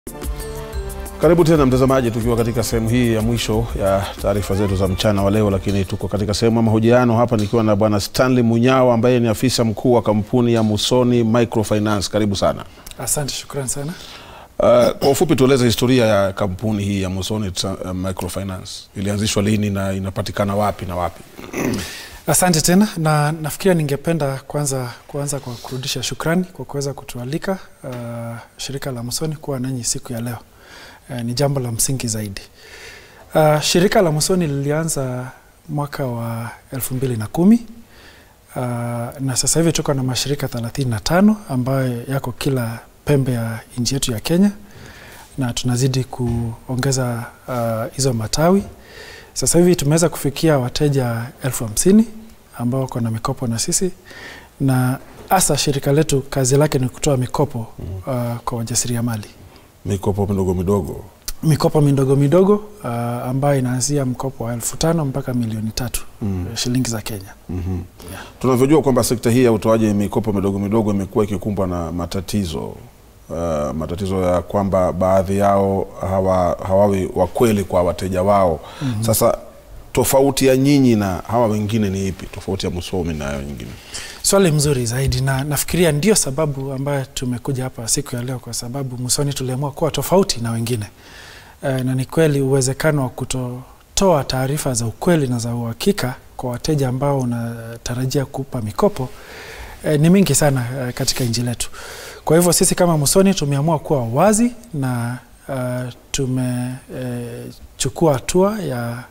Karibu tena mtazamaji, tukiwa katika sehemu hii ya mwisho ya taarifa zetu za mchana wa leo, lakini tuko katika sehemu ya mahojiano hapa nikiwa na bwana Stanley Munyao ambaye ni afisa mkuu wa kampuni ya Musoni Microfinance. Karibu sana. Asante, shukrani sana. Uh, kwa ufupi tueleze historia ya kampuni hii ya Musoni uh, Microfinance. Ilianzishwa lini na inapatikana wapi na wapi? Asante tena, na nafikiria ningependa kwanza kuanza kwa kurudisha shukrani kwa kuweza kutualika uh, shirika la Musoni kuwa nanyi siku ya leo. Uh, ni jambo la msingi zaidi. Uh, shirika la Musoni lilianza mwaka wa elfu mbili na kumi uh, na sasa hivi tuko na mashirika 35 ambayo yako kila pembe ya nchi yetu ya Kenya na tunazidi kuongeza hizo uh, matawi. Sasa hivi tumeweza kufikia wateja elfu hamsini ambao wako na mikopo na sisi, na hasa shirika letu kazi lake ni kutoa mikopo uh, kwa wajasiriamali, Mikopo midogo midogo. mikopo midogo midogo uh, ambayo inaanzia mkopo wa elfu tano mpaka milioni tatu Mm. shilingi za Kenya. Mhm. Tunavyojua kwamba sekta hii ya utoaji mikopo midogo midogo imekuwa ikikumbwa na matatizo uh, matatizo ya kwamba baadhi yao hawa, hawawi wakweli kwa wateja wao. mm-hmm. Sasa tofauti ya nyinyi na hawa wengine ni ipi? Tofauti ya Musoni na hayo nyingine? Swali mzuri zaidi, na nafikiria ndio sababu ambayo tumekuja hapa siku ya leo, kwa sababu Musoni tuliamua kuwa tofauti na wengine e, na ni kweli uwezekano wa kutotoa taarifa za ukweli na za uhakika kwa wateja ambao unatarajia kupa mikopo e, ni mingi sana e, katika nchi letu. Kwa hivyo sisi kama Musoni tumeamua kuwa wazi na uh, tumechukua e, hatua ya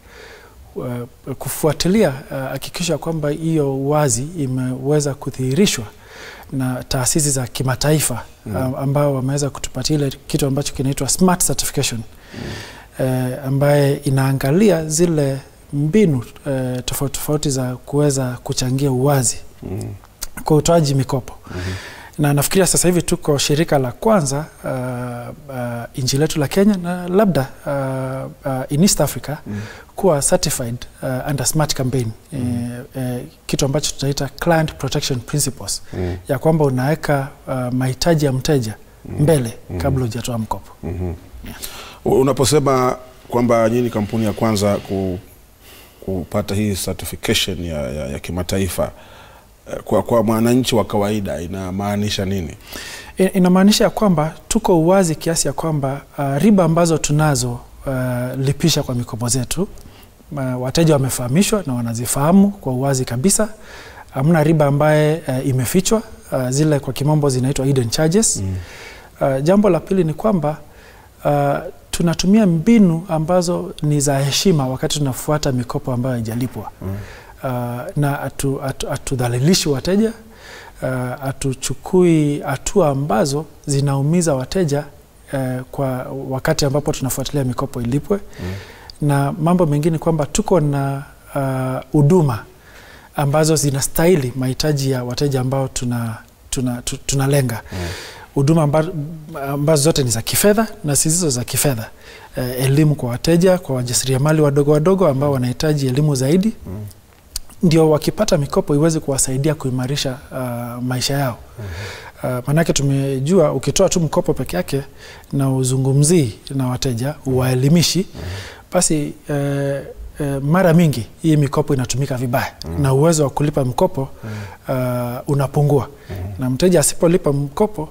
uh, kufuatilia hakikisha uh, kwamba hiyo wazi imeweza kudhihirishwa na taasisi za kimataifa mm. uh, ambao wameweza kutupatia ile kitu ambacho kinaitwa smart certification mm. uh, ambaye inaangalia zile mbinu uh, tofauti tofauti za kuweza kuchangia uwazi mm. kwa utoaji mikopo mm-hmm. na nafikiria sasa hivi tuko shirika la kwanza uh, uh, nchi letu la Kenya na labda uh, uh, in East Africa mm. kuwa certified uh, under smart campaign mm. e, e, kitu ambacho tunaita client protection principles Mm. ya kwamba unaweka uh, mahitaji ya mteja Mm. mbele Mm. kabla hujatoa mkopo. Mhm. Unaposema kwamba nyinyi ni kampuni ya kwanza ku, kupata hii certification ya, ya, ya kimataifa eh, kwa, kwa mwananchi wa kawaida inamaanisha nini? I- inamaanisha ya kwamba tuko uwazi kiasi ya kwamba uh, riba ambazo tunazo uh, lipisha kwa mikopo zetu uh, wateja wamefahamishwa na wanazifahamu kwa uwazi kabisa. Hamna riba ambaye uh, imefichwa uh, zile kwa kimombo zinaitwa hidden charges. Mm. Uh, jambo la pili ni kwamba uh, tunatumia mbinu ambazo ni za heshima wakati tunafuata mikopo ambayo haijalipwa Mm. uh, na hatudhalilishi atu, hatudhalilishi wateja uh, hatuchukui hatua ambazo zinaumiza wateja uh, kwa wakati ambapo tunafuatilia mikopo ilipwe Mm. na mambo mengine kwamba tuko na huduma uh, ambazo zinastahili mahitaji ya wateja ambao tuna tunalenga tuna tunalenga. Mm. huduma amba, ambazo zote ni za kifedha na zisizo za kifedha eh, elimu kwa wateja, kwa wajasiriamali wadogo wadogo ambao wanahitaji elimu zaidi Mm. ndio wakipata mikopo iweze kuwasaidia kuimarisha uh, maisha yao. Uh, maanake tumejua ukitoa tu mkopo peke yake na uzungumzii na wateja uwaelimishi, basi eh, eh, mara mingi hii mikopo inatumika vibaya na uwezo wa kulipa mkopo uh, unapungua na mteja asipolipa mkopo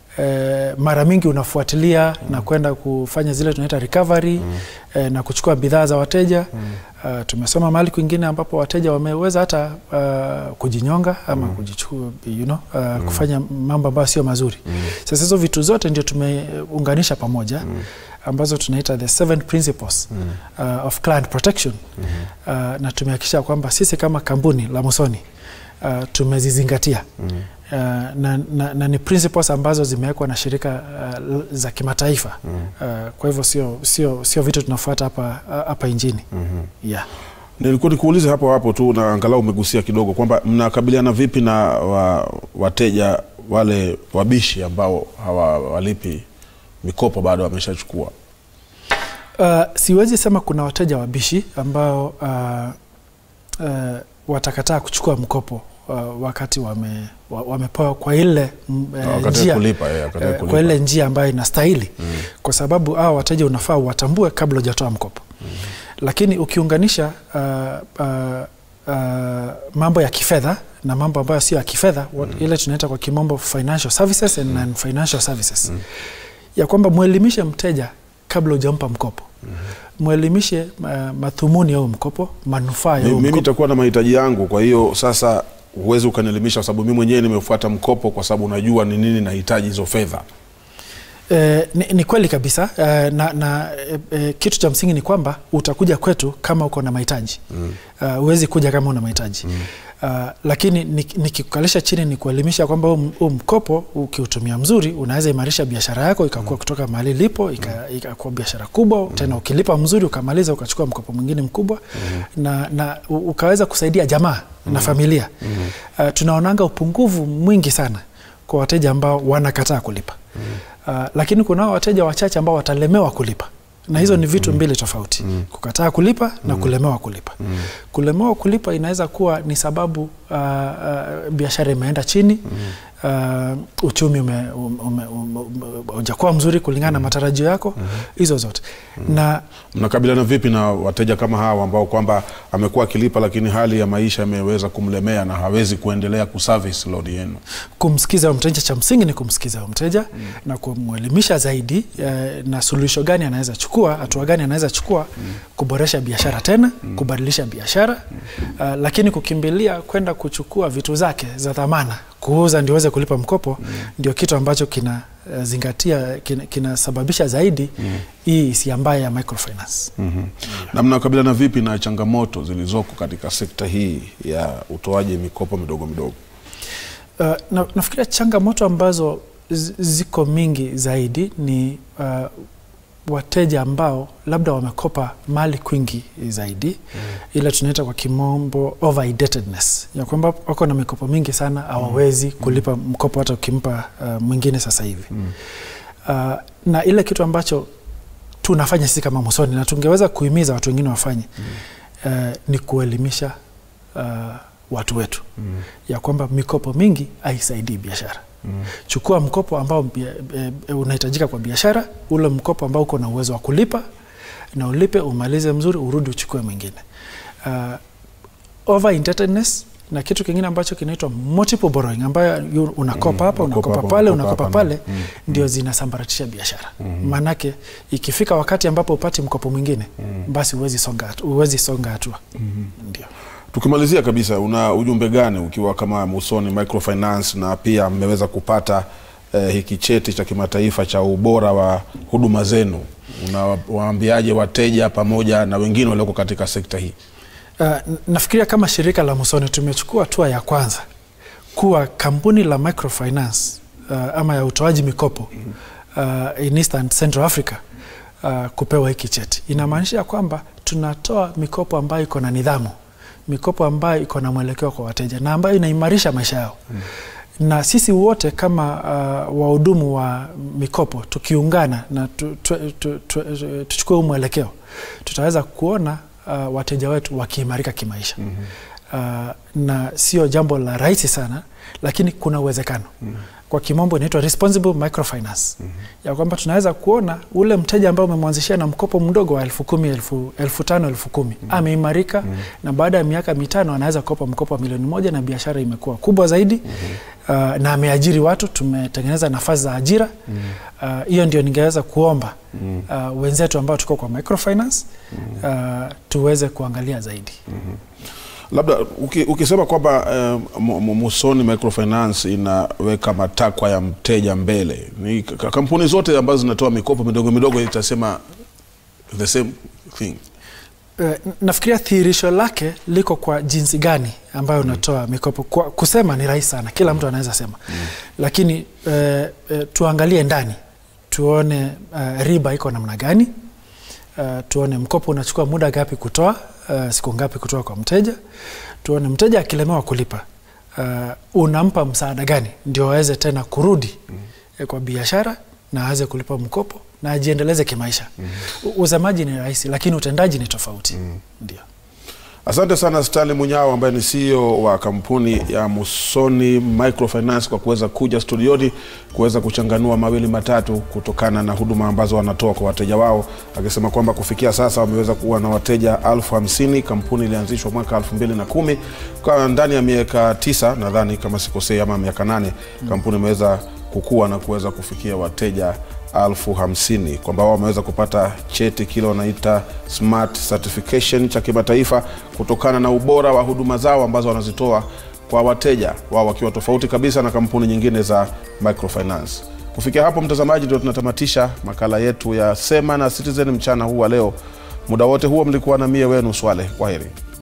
eh, mara mingi unafuatilia na kwenda kufanya zile tunaita recovery eh, na kuchukua bidhaa za wateja uh, tumesoma mahali kwingine ambapo wateja wameweza hata uh, kujinyonga ama kujichukua, you know, uh, kufanya mambo ambayo sio mazuri. Sasa hizo vitu zote ndio tumeunganisha pamoja ambazo tunaita the seven principles uh, of client protection uh, na tumehakikisha kwamba sisi kama kampuni la Musoni uh, tumezizingatia uh, na, na, na ni principles ambazo zimewekwa na shirika uh, za kimataifa uh, kwa hivyo sio, sio, sio vitu tunafuata hapa hapa nchini yeah. Nilikuwa nikuulize hapo hapo tu na angalau umegusia kidogo kwamba mnakabiliana vipi na wa, wateja wale wabishi ambao hawalipi mikopo bado wameshachukua. Uh, siwezi sema kuna wateja wabishi ambao uh, uh, watakataa kuchukua mkopo uh, wakati wame, wa- wamepewa kwa ile mm, eh, Wakati wa njia kulipa, eh, wakati wa eh, kulipa. kwa ile njia ambayo inastahili kwa sababu hao wateja unafaa watambue kabla hujatoa mkopo lakini ukiunganisha uh, uh, uh, mambo ya kifedha na mambo ambayo sio ya kifedha what- ile tunaita kwa kimombo financial services and non-financial services ya kwamba mwelimishe mteja kabla hujampa mkopo mwelimishe uh, madhumuni ya huo mkopo manufaa ya Mi- huo mimi mkopo nitakuwa na mahitaji yangu kwa hiyo sasa huwezi ukanielimisha kwa sababu mimi mwenyewe nimefuata mkopo kwa sababu unajua ni nini nahitaji hizo fedha Eh, ni, ni kweli kabisa eh, na, na eh, eh, kitu cha msingi ni kwamba utakuja kwetu kama uko na mahitaji mm. uh, huwezi kuja kama una mahitaji mm. uh, lakini ni- nikikukalisha chini ni kuelimisha kwamba huu m- huu mkopo ukiutumia mzuri unaweza imarisha biashara yako ikakuwa kutoka mahali lipo ika- ikakuwa biashara kubwa tena ukilipa mzuri ukamaliza ukachukua mkopo mwingine mkubwa na, na u- ukaweza kusaidia jamaa na familia uh, tunaonanga upungufu mwingi sana kwa wateja ambao wanakataa kulipa uh, lakini kunao wateja wachache ambao watalemewa kulipa na hizo ni vitu mbili tofauti kukataa kulipa na kulemewa kulipa kulemewa kulipa inaweza kuwa ni sababu uh, uh, biashara imeenda chini uh, uchumi ume- ume- ume- ume- ume- hujakuwa mzuri kulingana na matarajio yako hizo zote na mnakabiliana vipi na wateja kama hawa ambao kwamba amekuwa akilipa lakini hali ya maisha imeweza kumlemea na hawezi kuendelea kuservice loan yenu kumsikiza huyo mteja cha msingi ni kumsikiza huyo mteja mm. na kumwelimisha zaidi eh, na suluhisho gani anaweza chukua hatua gani anaweza chukua mm. kuboresha biashara tena mm. kubadilisha biashara mm. uh, lakini kukimbilia kwenda kuchukua vitu zake za dhamana kuuza ndio uweze kulipa mkopo mm. ndio kitu ambacho kina uh, zingatia kina- kinasababisha zaidi mm. hii hisia mbaya ya microfinance mm-hmm. na mnakabiliana vipi na changamoto zilizoko katika sekta hii ya utoaji mikopo midogo midogo Uh, na, nafikiria changamoto ambazo zi- ziko mingi zaidi ni uh, wateja ambao labda wamekopa mali kwingi zaidi mm. ile tunaita kwa kimombo over indebtedness ya kwamba wako na mikopo mingi sana hawawezi kulipa mkopo hata ukimpa uh, mwingine sasa hivi mm. uh, na ile kitu ambacho tunafanya sisi kama Musoni na tungeweza kuhimiza watu wengine wafanye mm. uh, ni kuelimisha uh, watu wetu mm. ya kwamba mikopo mingi haisaidii biashara mm. chukua mkopo ambao bia- e, e, unahitajika kwa biashara ule mkopo ambao uko na uwezo wa kulipa na ulipe umalize mzuri urudi uchukue mwingine uh, over indebtedness na kitu kingine ambacho kinaitwa multiple borrowing ambayo yu- unakopa hapa unakopa unakopa hapa, pale unakopa unakopa hapa, pale mm, ndio zinasambaratisha biashara maanake ikifika wakati ambapo upati mkopo mwingine basi huwezi songa hatu- huwezi songa hatua ndio tukimalizia kabisa una ujumbe gani ukiwa kama musoni microfinance na pia mmeweza kupata eh, hiki cheti cha kimataifa cha ubora wa huduma zenu unawaambiaje wateja pamoja na wengine walioko katika sekta hii Uh, n- nafikiria kama shirika la Musoni tumechukua hatua ya kwanza kuwa kampuni la microfinance uh, ama ya utoaji mikopo uh, in East and Central Africa uh, kupewa hiki cheti. Inamaanisha kwamba tunatoa mikopo ambayo iko na nidhamu, mikopo ambayo iko na mwelekeo kwa wateja na ambayo inaimarisha maisha yao na sisi wote kama uh, wahudumu wa mikopo tukiungana na tu, tu, tu, tu, tu, tuchukue huu mwelekeo tutaweza kuona uh, wateja wetu wakiimarika kimaisha mm-hmm. uh, na sio jambo la rahisi sana lakini kuna uwezekano mm-hmm. kwa kimombo inaitwa responsible microfinance mm-hmm. ya kwamba tunaweza kuona ule mteja ambaye umemwanzishia na mkopo mdogo wa elfu kumi elfu, elfu tano elfu kumi mm-hmm. ameimarika mm-hmm. na baada ya miaka mitano anaweza kukopa mkopo wa milioni moja na biashara imekuwa kubwa zaidi mm-hmm. uh, na ameajiri watu tumetengeneza nafasi za ajira hiyo mm-hmm. uh, ndio ningeweza kuomba mm-hmm. uh, wenzetu ambao tuko kwa microfinance mm-hmm. uh, tuweze kuangalia zaidi mm-hmm. labda uki, ukisema kwamba eh, Mu- Mu- musoni microfinance inaweka matakwa ya mteja mbele ni k- kampuni zote ambazo zinatoa mikopo midogo midogo itasema the same thing Eh, nafikiria thihirisho lake liko kwa jinsi gani ambayo unatoa mikopo kwa, kusema ni rahisi sana kila mtu anaweza sema mm. lakini eh, eh, tuangalie ndani tuone eh, riba iko namna gani uh, tuone mkopo unachukua muda gapi kutoa uh, siku ngapi kutoa kwa mteja tuone mteja akilemewa kulipa uh, unampa msaada gani ndio aweze tena kurudi mm. kwa biashara na aweze kulipa mkopo na ajiendeleze kimaisha mm. usemaji ni rahisi lakini utendaji ni tofauti mm. ndio Asante sana Stanley Munyao ambaye ni CEO wa kampuni ya Musoni Microfinance kwa kuweza kuja studioni kuweza kuchanganua mawili matatu kutokana na huduma ambazo wanatoa kwa wateja wao, akisema kwamba kufikia sasa wameweza kuwa na wateja elfu hamsini. Kampuni ilianzishwa mwaka elfu mbili na kumi kwa ndani ya miaka tisa nadhani kama sikosei, ama miaka nane kampuni imeweza kukua na kuweza kufikia wateja elfu hamsini kwamba wao wameweza kupata cheti kile wanaita smart certification cha kimataifa kutokana na ubora wa huduma zao ambazo wanazitoa kwa wateja wao wakiwa tofauti kabisa na kampuni nyingine za microfinance kufikia hapo mtazamaji ndio tunatamatisha makala yetu ya sema na citizen mchana huu wa leo muda wote huo mlikuwa na mie wenu swale kwaheri